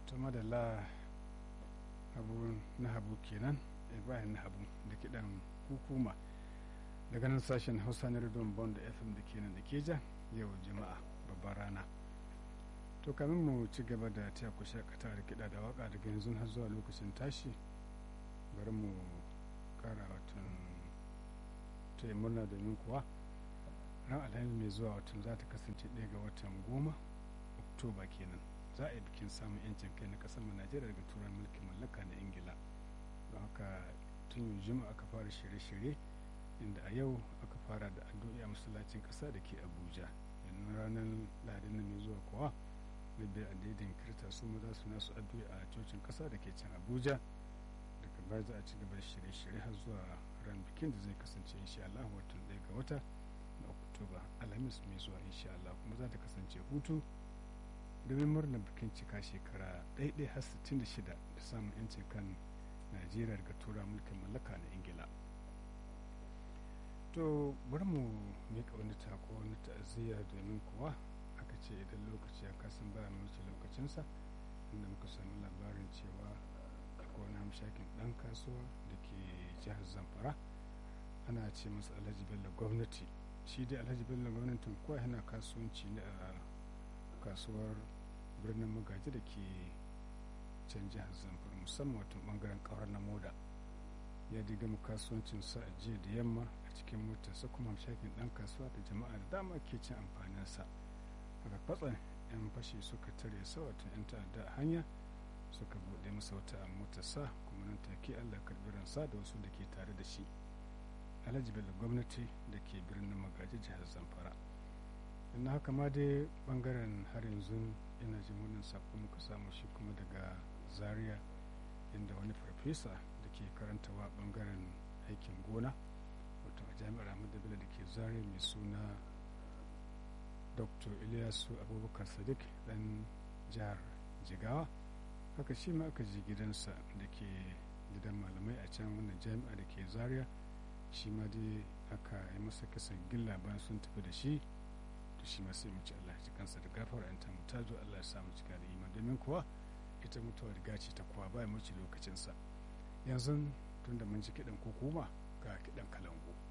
to madalla abu na habu kenan ibrahim na habu da kiɗan hukuma daga nan sashen hausa na rediyon bond fm da kenan da keja yau juma'a babban rana to kamin mu ci gaba da taya ku shakata da kiɗa da waka daga yanzu har zuwa lokacin tashi bari mu kara watan taya murna domin kuwa ran alhamis mai zuwa watan za ta kasance ɗaya ga watan goma oktoba kenan za a yi bikin samun yancin kai na kasar mu najeriya daga turan mulkin mallaka na ingila don haka tun yau juma'a aka fara shirye-shirye inda a yau aka fara da addu'a masallacin kasa da ke abuja yanzu ranar lahadin nan mai zuwa kuwa na biyar adadin kirta su ma za su nasu addu'a a cocin kasa da ke can abuja daga baya za a ci gaba da shirye-shirye har zuwa ran bikin da zai kasance insha Allah watan ɗaya ga wata na oktoba alhamis mai zuwa insha Allah kuma za ta kasance hutu domin murnar bikin cika shekara ɗaiɗai har 66 da samun 'yancin kan najeriya daga tura mulkin mallaka na ingila to bari mu miƙa wani tako wani ta'aziyya domin kuwa aka ce idan lokaci ya kasan baya mai wuce lokacinsa inda muka sami labarin cewa akwai wani hamshakin ɗan kasuwa da ke jihar zamfara ana ce masa alhaji bello gwamnati shi dai alhaji bello gwamnatin kuwa yana kasuwanci ne a kasuwar birnin magaji da ke can jihar zamfara musamman watan bangaren kawar na moda ya diga mu kasuwancin sa a jiya da yamma a cikin motarsa kuma shakin dan kasuwa da jama'a da dama ke cin amfanin sa haka kwatsan yan fashe suka tare sa watan yan ta'adda a hanya suka bude masa wata a motarsa kuma nan take allah karbi ransa da wasu da ke tare da shi alhaji bello gwamnati da ke birnin magaji jihar zamfara na haka ma dai bangaren har yanzu yana jin wannan sako muka samu shi kuma daga zaria inda wani farfesa da ke karantawa bangaren aikin gona wato a jami'ar ahmadu bello da ke zaria mai suna dr ilyasu abubakar sadiq dan jihar jigawa haka shi ma aka ji gidansa da ke gidan malamai a can wannan jami'a da ke zaria shi ma dai aka yi masa kasan gilla bayan sun tafi da shi to shi ma sai mu ci Allah ji kansa da gafara in ta mutazo Allah ya sa mu cika da iman domin kuwa ita mutuwa riga ce ta kuwa ba mu ci lokacinsa yanzu tunda mun ji kiɗan kokuma ga kiɗan kalangu